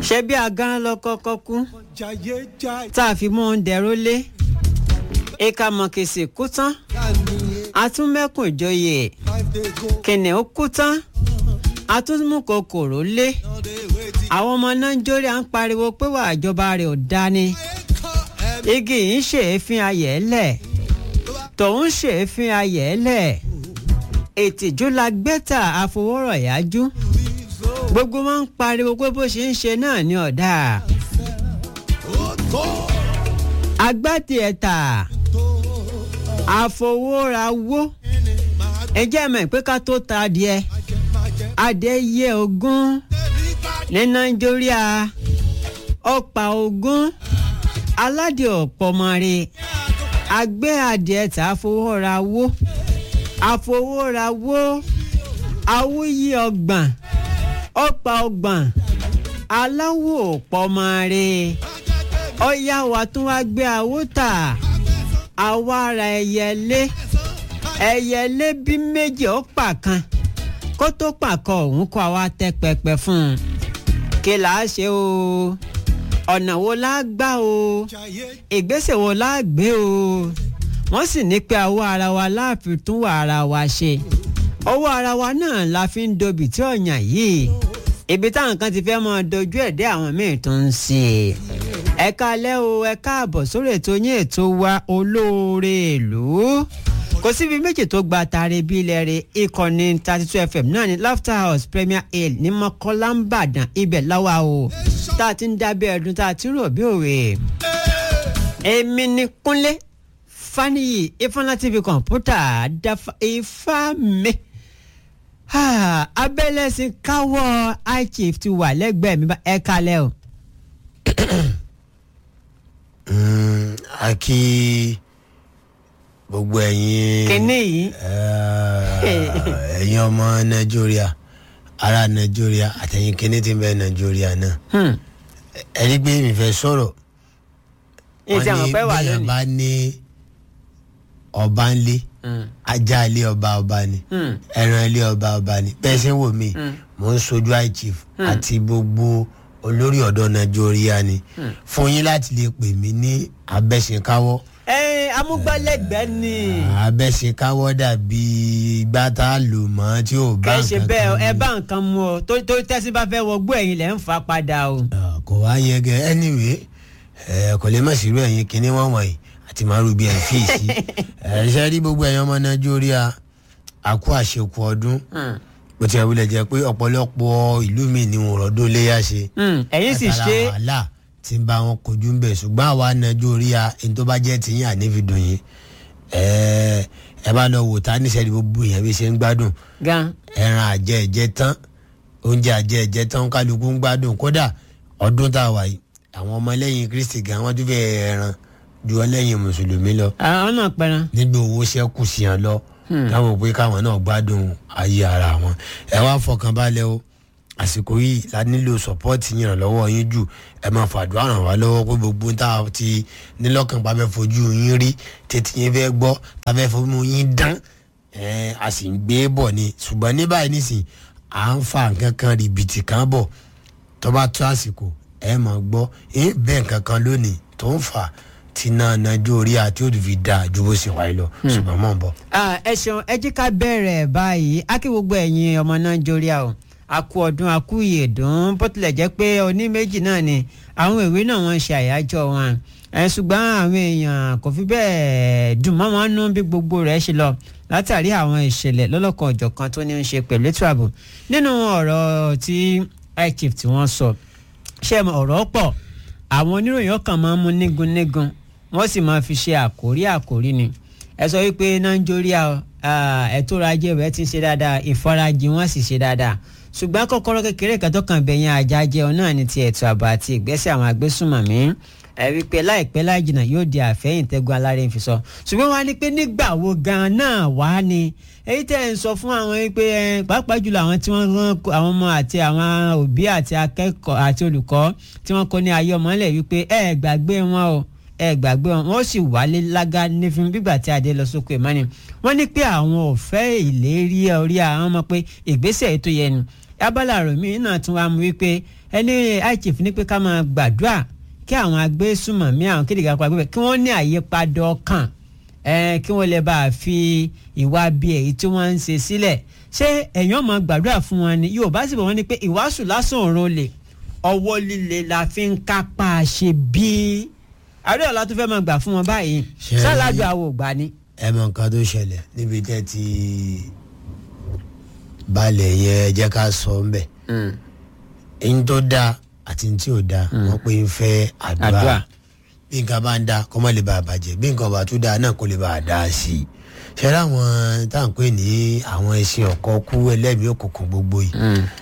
ṣé bí agán lọ kọ́kọ́ kú jayé jayé tá a fi mú un dẹ̀rọ lé ìka mọ̀kèsì kú tán atúmẹ́kùn ìjòyè five days go kìnìún kú tán atúmú kòkòrò lé àwọn ọmọ nàìjíríà ń pariwo pé wà ìjọba rẹ̀ ò dání igi yìí ń ṣèéfín ayẹ̀ẹ́lẹ̀ tòun ń ṣèéfín ayẹ̀ẹ́lẹ̀ ètìjú la gbẹ́tà àfọwọ́rọ̀yájú gbogbo wọn ń pariwo pé bó ṣe ń ṣe náà ní ọ̀dà agbátí ẹ̀ta àfọwọ́rawó ẹjẹ́ mọ̀ pé ká tó ta adìẹ adìẹ yẹ ogún ní nàìjíríà ọ̀pá ogún aládìẹ ọ̀pọ̀mọ̀rẹ́ agbẹ́ adìẹ tà àfọwọ́rawó àfọwọ́rawó awúyí ọgbọ̀n ọ̀pá ọgbọ̀n aláwọ̀ ọ̀pọ̀mọ̀rẹ́ ọ̀yá wa tún wá gbé àwòtà àwa ara ẹyẹlé ẹyẹlé bí méjì ó pa kan kó tó pàkọ òun kó àwa tẹ pẹpẹ fún un kí là á ṣe o ọ̀nà wo la gbà o jayé ìgbésẹ̀ wo la gbé o wọ́n sì ní pé àwọ̀ ara wa láàfin tún wà ara wa ṣe ọwọ́ ara wa náà la fi ń dobì tí ọ̀yàn yìí ibi táwọn kan ti fẹ́ mọ dojú ẹ̀ dé àwọn míì tó ń ṣe ẹ káalẹ́ o ẹ káàbọ̀ sórí ètò yín ètò wa olóore ìlú kò síbi méjì tó gba tààrí bí ilẹ̀ rẹ̀ ìkànnì thirty two fm náà ní laughter house premier hill ní mọ́kànlá ń bàdàn ibẹ̀ láwa o tá a ti ń dábẹ́ ẹ̀dùn tá a ti ń rò bí òwe èmi ni kúnlé faniyi ifeanyi tv kọ̀ǹpútà dafa ifá mi Ah, abẹ́lẹ́sìn káwọ́ high chief ti wà lẹ́gbẹ̀ẹ́ mi bá ẹ kalẹ̀ o. Mm, a kí gbogbo ẹ̀yin kínní yìí eh, ẹ̀yin ọmọ nàìjíríà ará nàìjíríà àtẹ̀yin kínní tí ń bẹ nàìjíríà náà hmm, ẹ rí pé mi fẹ́ sọ̀rọ̀ èyí tí àwọn fẹ́ wà bẹ́ẹ̀ lónìí. bá ní ọba ńlé Hmm, ajá ilé ọba ọba ni hmm, ẹran ilé ọba ọba ni bẹ́ẹ̀ ṣe ń wò mí Mm. mò ń sojú high chief àti gbogbo olórí ọ̀dọ́ nàìjíríà ni fún yín láti lè pè mí ní abẹ́sìnkáwọ́ ẹ amúgbálẹ́gbẹ̀ẹ́ ni abẹ́sìnkáwọ́ dàbí ìgbà tá a lò mọ́ tí ò bá kẹ́ ẹ ṣe nǹkan bẹ́ẹ̀ kan ẹ mu. bá nǹkan mu ọ tó tó tẹ́sí bá fẹ́ wọgbó ẹ̀yìn lẹ́ ń fa padà o. Ah, kò wá yẹ gẹ anyway ẹ kò lè má sí irú ẹ̀yin kíní wọ́n wọ̀nyí àti màrú bíi ẹ̀ fi sí ẹ ṣe rí gbogbo ẹ̀yin ọmọ nàìjíríà àkú àṣekù ọdún Hmm, bó ti wulẹ̀ jẹ́ pé ọ̀pọ̀lọpọ̀ ìlú mi ni wọn rọ́dún léyà ṣe hmm, ẹ̀yin sì látara ṣe wàhálà tí ń bá wọn kojú ń bẹ̀ ṣùgbọ́n àwa nàìjíríà ẹni tó bá jẹ́ tìyín ànífi dùn yín ẹ ẹ bá lọ wò tá níṣẹ́ni gbogbo èèyàn bí ṣe ń gbádùn gan ẹran àjẹ ẹ̀jẹ̀ tán oúnjẹ àjẹ ẹ̀jẹ̀ tán kálukú ń gbádùn kódà ọdún tá a wà yìí àwọn ọmọ ẹlẹ́yìn kristi gan wọ́n tún fẹ́ ẹran ju ẹlẹ́yìn mùsùlùmí lọ àwọn náà pẹran. nígbà owó ṣẹ́kù sí yàn lọ káwọn pé káwọn náà gbádùn ayé ara wọn ẹ wá fọkàn balẹ̀ o àsìkò yìí la nílò sọpọ́ọ̀tì yìnyín lọ́wọ́ yín jù ẹ máa fàdúrà ràn wá lọ́wọ́ pé gbogbo tá a ti nílọ́kàn bá fẹ́ fojú yín rí tètè yín fẹ́ gbọ́ tá a fẹ́ fojú yín dán ẹ a sì ń gbé bọ̀ ni ṣùgbọ́n ní báyìí nísìnyí à ń fa nǹkan kan rìbìtì kan bọ̀ tó bá tó àsìkò ẹ máa gbọ́ ẹ bẹ́ẹ̀ nǹkan kan lónìí tó ń fà tí náà nájú orí àti òdì fi dáa ju bó ṣe wáyé lọ ṣùgbọ́n mọ̀ ń bọ̀. Ah, ẹ ṣeun ẹ jí ká bẹ̀rẹ̀ báyìí á kí gbogbo ẹ̀yin ọmọ nàìjíríà o a kú ọdún a kú ìyèdún bó tilẹ̀ jẹ́ pé oní méjì náà ni àwọn ìwé náà wọ́n ń ṣe àyájọ́ wọn ẹ ṣùgbọ́n àwọn èèyàn kò fi bẹ́ẹ̀ dùn mọ́ wọn nú bí gbogbo rẹ̀ ṣe lọ látàrí àwọn ìṣẹ̀lẹ̀ lọ́lọ́kan ọ̀jọ̀kan tó ní í ṣe pẹ̀lú ètò ààbò nínú ọ̀rọ̀ tí high chief tí wọ́n sọ ṣé mo ọ̀rọ̀ pọ̀ àwọn oníròyìn ọkàn máa ń mú nígun nígun wọ́n sì máa fi ṣe àkórí àkórí ni ẹ sọ wípé nàìjíríà ẹ̀tọ́ ọrọ̀ ajé rẹ̀ ti ṣe dáadáa ìfarajì wọn sì ṣe dáadáa ṣùgbọ́n kọ́kọ́rọ́ kékeré kan tó kàn bẹ̀yìn ajá jẹun náà ní ti ètò ààbò àti ìgbésẹ̀ àwọn agbésùnmọ̀mí ẹ rí i pé láìpẹ́ láì jìnnà yóò di àfẹ́yìntẹ́gun alárẹ̀ fi sọ ṣùgbọ́n wá ní pé nígbà wo gan-an náà wá ni èyí tẹ́ ẹ̀ ń sọ fún àwọn pé ẹ pàápàá jùlọ àwọn tí wọ́n rán àwọn ọmọ àti àwọn òbí àti akẹ́kọ̀ọ́ àti olùkọ́ tí wọ́n kọ́ ní ayé ọmọlẹ̀ wípé ẹ gbàgbé wọn o ẹ gbàgbé wọn wọn sì wálé lága nífin bígbà tí adé lọ sóko ìmánì wọn ní pé àwọn ò fẹ́ ìlérí orí àwọn ọmọ pé ìgbésẹ̀ ètò yẹn ni abala àròmí náà tún wá mú wípé ẹni ichief ní pé ká máa gbàdúrà kí àwọn agbésùmọ̀mí àwọn kéde ká pàgbé kí wọ́n ní àyípadà ọkàn ẹ kí wọ́n lè bá a fi ìwà bí èyí tí wọ́n ń ṣe sílẹ̀ ṣé ẹ̀yàn máa gbàdúrà fún wọn ni Yorùbá sì bọ̀ wọ́n ní pé ìwàásù lásán òun lè ọwọ́ líle la fi ń kápá ṣe bí àárẹ̀ ọ̀la tó fẹ́ máa gbà fún wọn báyìí Ṣé ẹ rí- sálàdù àwọn ògbà ni. ẹ mọ nǹkan tó ṣẹlẹ̀ níbi tẹ́ ti balẹ̀ yẹn ẹ jẹ́ ká sọ ń bẹ̀ ẹni tó dáa àti ní tí ò dáa wọ́n pé ń fẹ́ Àdúrà. àdúrà bí nǹkan bá ń da kó má lè bá a bàjẹ́ bí nǹkan bá tún dáa náà kó lè bá a dá sí i ṣẹlẹ̀ àwọn tá à ń pè ní àwọn ẹṣin ọ̀kọ́ kú ẹlẹ́mìí òkùnkùn gbogbo yìí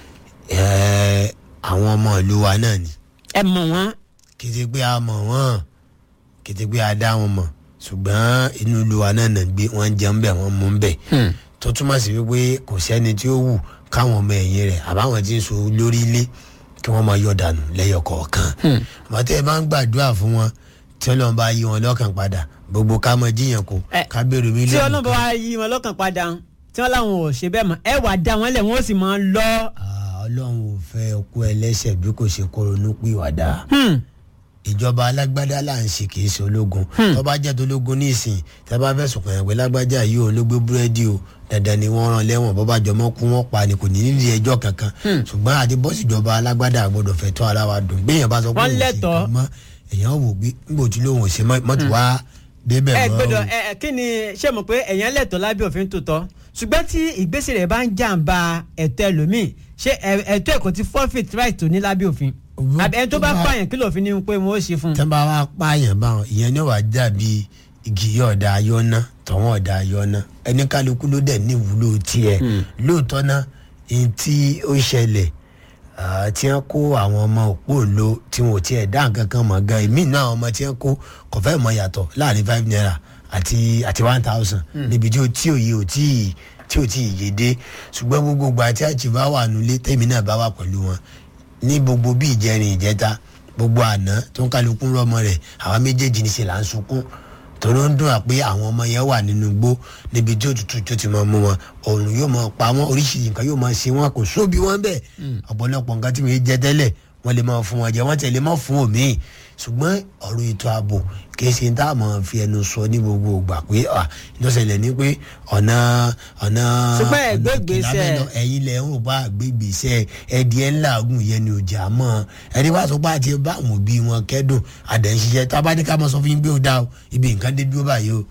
ẹ̀, àwọn ọmọ ìlú wa náà ni ẹ mọ̀ wọ́n kété pé a mọ̀ wọ́n kété pé a dá wọn mọ̀ ṣùgbọ́n inú ìlú wa náà nà gbé wọ́n ń jẹun bẹ̀ wọ́n mú bẹ̀ tó túmọ̀ sí wípé kò sẹ́ni tí ó wù káwọn ọmọ ẹ̀yìn rẹ̀ àbáwọn tí ń so lórí ilé kí wọ́n máa yọ dànù lẹ́yọ kọ̀ọ̀kan àmọ́ tẹ́ ẹ bá ń gbàdúrà fún wọn tí ọlọ́run bá yí wọn lọ́kàn padà gbogbo ká mọ jíyàn kó Ẹ, ká bèrè tí mílíọ̀nù ọlọ́run bá wá yí wọn lọ́kàn padà tí wọ́n láwọn ò ṣe bẹ́ẹ̀ mọ́ ẹ wà dá wọn lẹ̀ wọ́n sì máa ń lọ. Ah, ọlọ́run ò fẹ́ ọkọ ẹlẹ́ṣẹ̀ bí kò ṣe kó ronú pìwàdà. Hmm. ìjọba alágbádá là ń ṣe kì í ṣe ológun tó bá jẹ́ tológun ní ìsìn tí a bá fẹ̀sùn kàn yàn pé lágbájá yìí ò ló gbé búrẹ́dì o dandan ni wọ́n rán lẹ́wọ̀n bó bá jọmọ́ kú wọ́n pa ni kò ní nídìí ẹjọ́ kankan ṣùgbọ́n àti bọ́sì ìjọba alágbádá gbọ́dọ̀ fẹ́ tó ara wa dùn gbéyàn bá sọ pé Wọ́n òun ṣe lẹ́tọ̀ọ́. nǹkan mọ́ èèyàn wò gbé nígbà tí lóun ò ṣe mọ́ mọ́tò wá débẹ̀ ẹ mọ́ gbọ́dọ̀ o. ẹ ẹ, kí ni ṣé mo pé ẹ̀yàn lẹ́tọ̀ọ́ lábẹ́ òfin tó tọ́ ṣùgbọ́n tí ìgbésẹ̀ rẹ̀ bá ń jàǹbá ẹ̀tọ́ ẹlòmíì ṣé ẹ- ẹ̀tọ́ ẹ̀kọ́ ti forfeit right tó ní lábẹ́ òfin Òwú- àbí ẹni tó bá tó bá- pààyàn kí lòfin ni pé wọ́n ó ṣe fún un. tẹ́ bá wá pààyàn báwọn ìyẹn ní wàá dàbí igi ọ̀dà ayọ́nà tọ̀wọ́n ọ̀dà ayọ́nà ẹni kálukú ló dẹ̀ ní ìwúlò tiẹ̀ lóòótọ́ náà èyí tí ó ṣẹlẹ̀ ah, tí wọ́n kó àwọn ọmọ òpó òǹlo tí wọn ò tiẹ̀ dá nǹkan kan mọ̀ gan èmi náà àwọn ọmọ tí wọ́n kó kò fẹ́ mọ yàtọ̀ láàrin five naira àti àti one thousand níbi tí ó tí òye ò tí ì tí ò tí ì yé dé ṣùgbọ́n gbogbo ìgbà tí àjì bá wà nulẹ̀ tèmi náà bá wà pẹ̀lú wọn ní gbogbo bí ìjẹrin ìjẹta gbogbo àná tó ń kálukú rọmọ rẹ̀ àwa méjèèjì ní ṣe là ń sunkún torí ó ń dùn à pé àwọn ọmọ yẹn wà nínú igbó níbi tí òtútù tó ti máa mú wọn òòrùn yóò máa pa wọn oríṣiríṣi nǹkan yóò máa ṣe wọn kò sóbi wọn bẹ́ẹ̀ ọ̀pọ̀lọpọ̀ nǹkan tí wọ́n jẹ tẹ́lẹ̀ wọ́n lè máa fún wọn jẹ wọ́n tẹ̀lé máa fún òmíì ṣùgbọ́n ọ̀rọ̀ ètò ààbò kìí ṣe tá a máa fi ẹnu sọ ní gbogbo ìgbà pé à ìjọsẹ̀lẹ̀ ní pé ọ̀nà ọ̀nà Ṣùgbọ́n ẹ gbé ọ̀nà ìgbésẹ̀. kìlábẹ́ lọ ẹ̀yin lẹ̀ ń rò bá gbégbèsè ẹ̀dí ẹ̀ ńlá ogun yẹn ni òjà mọ́ ẹni wá sọ pé àti bá àwọn òbí wọn kẹ́dùn àdẹ̀ṣiṣẹ́ tábàdíkà máa sọ fún yín pé ó dá o ibi nǹkan dé dúró báyìí o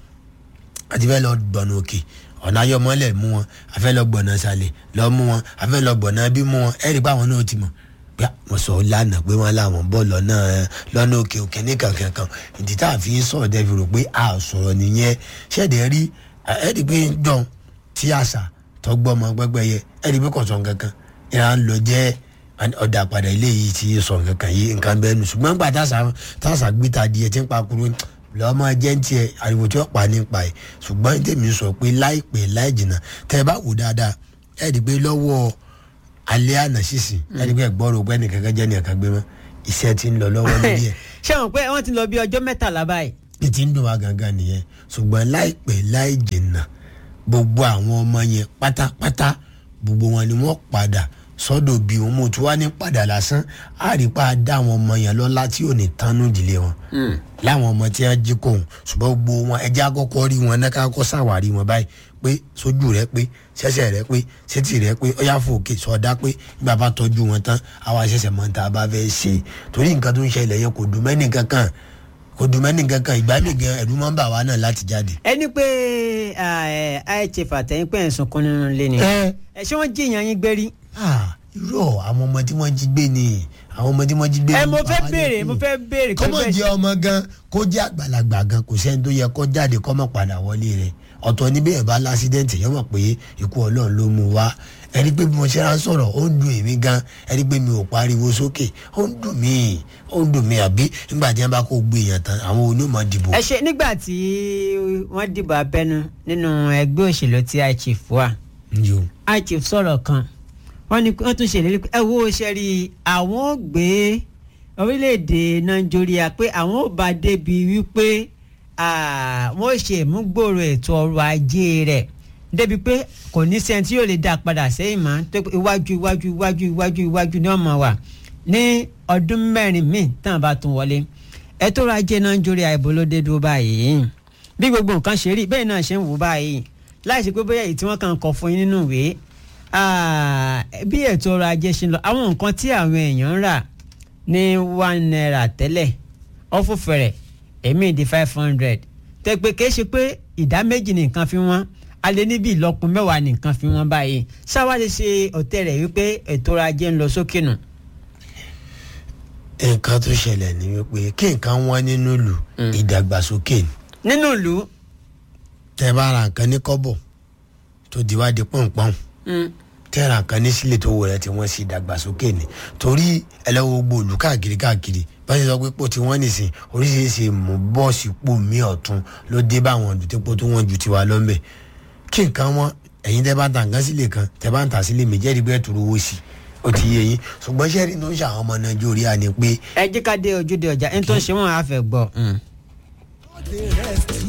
àti fẹ́ lọ gbọ̀nà òkè ọ̀nà ayọ́mọ́lẹ̀ mú wọn àfẹ́ lọ gbọ̀nà sàlẹ̀ lọ mú wọn àfẹ́ lọ gbọ̀nà bí mú wọn ẹ̀rí pé àwọn náà ti mọ̀ pé wọ́n sọ lánàá pé wọ́n láwọn bọ́ lọ́nà lọ́nà òkè òkè ní kankan kan ìdí tá a fi ń sọ̀rọ̀ dẹ́ fi rò pé a sọ̀rọ̀ nìyẹn ṣẹ̀dẹ̀ rí ẹ̀rí pé jọ̀n tí àṣà tọgbọ́ ọmọ gbẹ́gbẹ́ yẹ ẹ̀rí pé kọ̀sán kankan ìran lọ jẹ́ ọ̀dà padà ilé yìí ti sọ kankan yìí nǹkan bẹ́ẹ̀ nù ṣùgbọ́n gbà tàṣà tàṣà gbìtà díẹ̀ tí ń pa kúrò lọ́mọ jẹ́ ń tiẹ̀ ariwo tí ó pa nípa ẹ̀ ṣùgbọ́n tèmi sọ pé láìpẹ́ láì jìnnà tẹ́ ẹ bá wò dáadáa ẹ̀ rí i pé lọ́wọ́ alẹ́ àná sísìn ẹ̀ rí i pé ẹ̀gbọ́n rò pé ẹnìkan kan jẹ́ ẹnìkan gbé mọ́ iṣẹ́ ti ń lọ lọ́wọ́ lórí ẹ̀ ṣé wọn pé wọ́n ti lọ bí ọjọ́ mẹ́tàlá báyìí. ní ti ń dùn wá gangan nìyẹn ṣùgbọ́n láìpẹ́ láì jìnnà gbogbo àwọn ọmọ yẹn pátápátá gbogbo wọn ni wọ́n padà sọ́dọ̀ bí wọn mo tún wá ní padà lásán á rí pa dá àwọn ọmọ yẹn lọ́lá tí ò ní tánú ìdílé wọn láwọn ọmọ tí wọ́n jí kóhùn ṣùgbọ́n gbogbo wọn ẹjẹ́ àkọ́kọ́ rí wọn náà káàkọ́ ṣàwárí wọn báyìí pé sójú rẹ pé ṣẹ̀ṣẹ̀ rẹ pé sétí rẹ pé ọyá fòkè sọdá pé nígbà bá tọ́jú wọn tán àwa ṣẹ̀ṣẹ̀ mọ̀ tá a bá fẹ́ ṣe torí nǹkan tó ń ṣẹlẹ̀ yẹn kò dùn mẹ́nì kankan kò dùn mẹ́nì kankan ìgbà mi gan ẹ̀rú máa ń bà wá náà láti jáde. ẹni pé ihf àtẹ̀yìn pé ẹ̀ ń sunkún nínú ilé ni ẹ ẹ ṣé wọ́n jí ìyàn yín gbé rí. ah irọ́ àwọn ọmọ tí wọ́n jí gbé ni àwọn ọmọ tí wọ́n jí gbé ni. ẹ mo fẹ́ bàbá béèrè ní mo kú. fẹ́ béèrè pé kọ́mọ̀ bẹ́ẹ̀ jẹ́ ọmọ gan kó jẹ́ àgbàlagbà gan kò sẹ́ni tó yẹ kó jáde kọ́mọ̀ padà wọlé rẹ̀ ọ̀tọ̀ níbẹ̀ ẹ̀ bá lásídẹ̀ǹtì yẹn mọ̀ pé ikú ọlọ́run ló mú wá ẹni pé bí mo ṣe rán sọ̀rọ̀ ó ń dùn èmi gan ẹni pé mi ò pariwo sókè ó ń dùn mí ó ń dùn mí àbí nígbà tí wọ́n bá kó gbé èèyàn tán àwọn onímọ̀ dìbò. ẹ ṣe nígbà tí wọ́n dìbò abẹ́nú nínú ẹgbẹ́ òṣèlú tí ichief wà yo ichief sọ̀rọ̀ kan wọ́n ní wọ́n tún ṣèlérí pé ẹ wo ṣe rí i àwọn ò gbé orílẹ̀-èdè nàìjíríà pé àwọn ò bá débi wípé ah, wọ́n ṣe ìmúgbòòrò ètò ọrọ̀ ajé rẹ̀ débi pé kò ní sẹ́ni tí yóò lè dá a padà sẹ́yìn mọ́ tó pé iwájú iwájú iwájú iwájú iwájú ni wọ́n máa wà ní ọdún mẹ́rin míì tán bá tún wọlé ẹ tó ra jẹ́ náà ń jórí àìbò ló dé dúró báyìí bí gbogbo nǹkan ṣe rí bẹ́ẹ̀ náà ṣe ń wò báyìí láì ṣe pé bóyá èyí tí wọ́n kàn kọ fún yín nínú ìwé ah, bí ètò ọrọ̀ ajé ṣe ń lọ àwọn nǹkan tí àwọn èèyàn ń rà ní one naira tẹ́lẹ̀ ọ̀fọ̀fẹ̀rẹ̀ èmi di five hundred tẹ́ pé kìí ṣe pé ìdá méjì ní nǹkan fi wọ́n a lè níbi ìlọ́kun mẹ́wàá ní nǹkan fi wọ́n báyìí ṣáwá lè ṣe ọ̀tẹ̀ rẹ̀ wípé ètò ọrọ̀ ajé ń lọ sókè nù. nǹkan tó ṣẹlẹ̀ ni wípé kí nǹkan wọ́n nínú ìlú ìdàgbàsókè ni nínú ìlú tẹ́ bá ra nǹkan ní kọ́bọ̀ tó di wá di pọ̀npọ̀n tẹ́ ra nǹkan ní sílẹ̀ tó wọ rẹ̀ tí wọ́n sì dàgbàsókè ni torí ẹlẹ́wọ̀n gbogbo òlù káàkiri káàkiri báyìí sọ pé pò tí wọ́n nìsín oríṣiríṣi mú bọ́ọ̀sì pò mí ọ̀tún ló dé bá àwọn ọ̀dùn tí pò tó wọ́n ju tiwa lọ́nbẹ̀ kí nǹkan wọn ẹ̀yin tẹ́ bá ń ta nǹkan sílẹ̀ kan tẹ́ bá ń ta sílẹ̀ méjì ẹ̀rí bẹ́ẹ̀ turu owó sí ó ti yé yín ṣùgbọ́n sẹ́ẹ̀rì tó ń ṣàwọn ọmọ nàìjíríà ni pé ẹ jẹ́ ká dé ojúde ọjà ẹni tó ń ṣe wọ́n á fẹ́ gbọ́. the rest